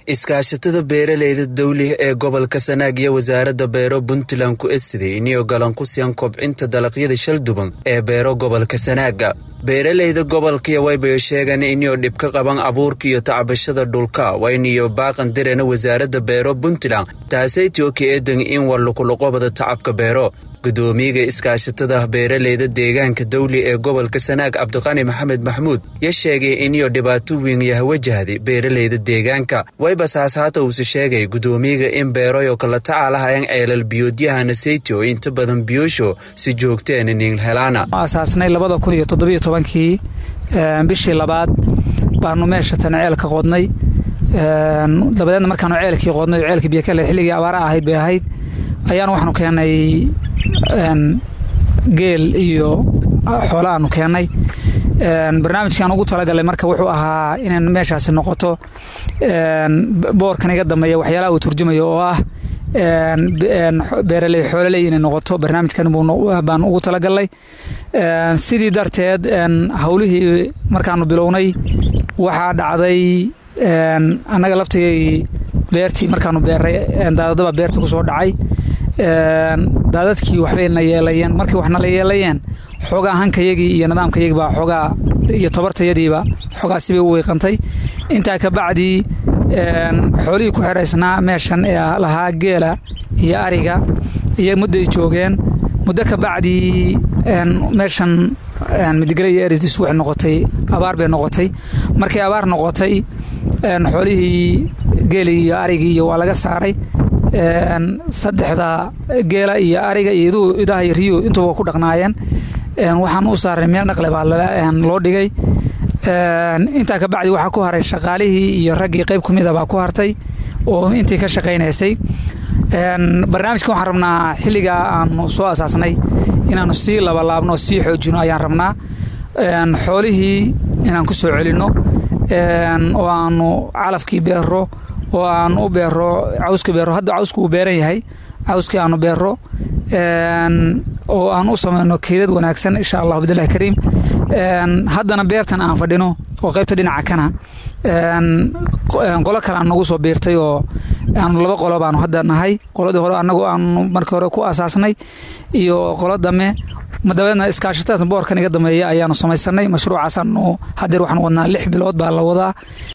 iskaashatada beeraleyda dawliga ee gobolka sanaag iyo wasaaradda beero puntland ku esiday inay ogolaan ku siiyaan kobcinta dalagyada shalduban ee beero gobolka sanaaga beeraleyda gobolkaiyo waybayo sheegaan inay dhib ka qaban abuurka iyo tacbashada dhulka wayniyo baaqan direena wasaaradda beero puntland taasaytio ka eedan in war luquluqobada tacabka beero gudoomiyaga iskaashatada beeraleyda deegaanka dawli ee gobolka sanaag cabdiqani maxamed maxmuud ya sheegay iniyo dhibaato weyn yaha wajahday beeraleyda deegaanka waybasaas haata uuse sheegay gudoomiyaga in beeroyo kala tacaalahayaan ceelal biyoodyaha sayti oo inta badan biyoosho si joogteen inin helaana asaasnay labada kun iyo toddobiyo tobankii bishii labaad baanu meesha tan ceelka qodnay dabadeedna markaanu ceelkii qodnay oo ceelkii biyokale xilligii abaara ahayd bay ahayd ayaanu waxaanu keennay geel iyo xoolo aanu keennay barnaamijkaan ugu talagalay marka wuxuu ahaa inay meeshaasi noqoto boorkan iga dambeeya waxyaalaha uu turjumayo oo ah beeraley xoololey inay noqoto barnaamijkan baan ugu talagalnay sidii darteed howlihii markaanu bilownay waxaa dhacday annaga laftigay beertii markaanu beeray daadadaba beerta ku soo dhacay daadadkii waxbayna yeelayeen markii waxna la yeelayeen xoogaa hankayagii iyo nidaamkayagii baa xoogaa iyo tabartayadiiba xoogaa sibay u weyqantay intaa ka bacdii xoolihii ku xeraysnaa meeshan ee lahaa geela iyo ariga iyo mudday joogeen muddo ka bacdii meeshan midigale iyo erisdis waxay noqotay abaar bay noqotay markay abaar noqotay xoolihii geeli iyo arigii iyo waa laga saaray saddexda geela iyo ariga iyo idaha iyo riyo intuba ku dhaqnaayeen waxaan u saaray meel dhaqle baa loo dhigay intaa ka bacdi waxaa ku haray shaqaalihii iyo raggii qayb ku mida baa ku hartay oo intii ka shaqaynaysay barnaamijkan waxaan rabnaa xilligaa aanu soo asaasnay inaanu sii labalaabno sii xoojino ayaan rabnaa xoolihii inaan ku soo celinno oo aanu calafkii beero oo aan u beero cawska beero hadda cawska uu beeran yahay cawskii aanu beero oo aan u samayno keydad wanaagsan insha allah bidlahi kariim haddana beertan aan fadhino oo qaybta dhinaca kana qolo kale aan nagu soo biirtay oo aanu laba qolo baanu hadda nahay qoladii hore anagu aanu markii hore ku asaasnay iyo qolo dame dabeedna iskaashatada boorkan iga dambeeya ayaanu samaysanay mashruucaasaanu hadeer waxaan wadnaa lix bilood baa la wadaa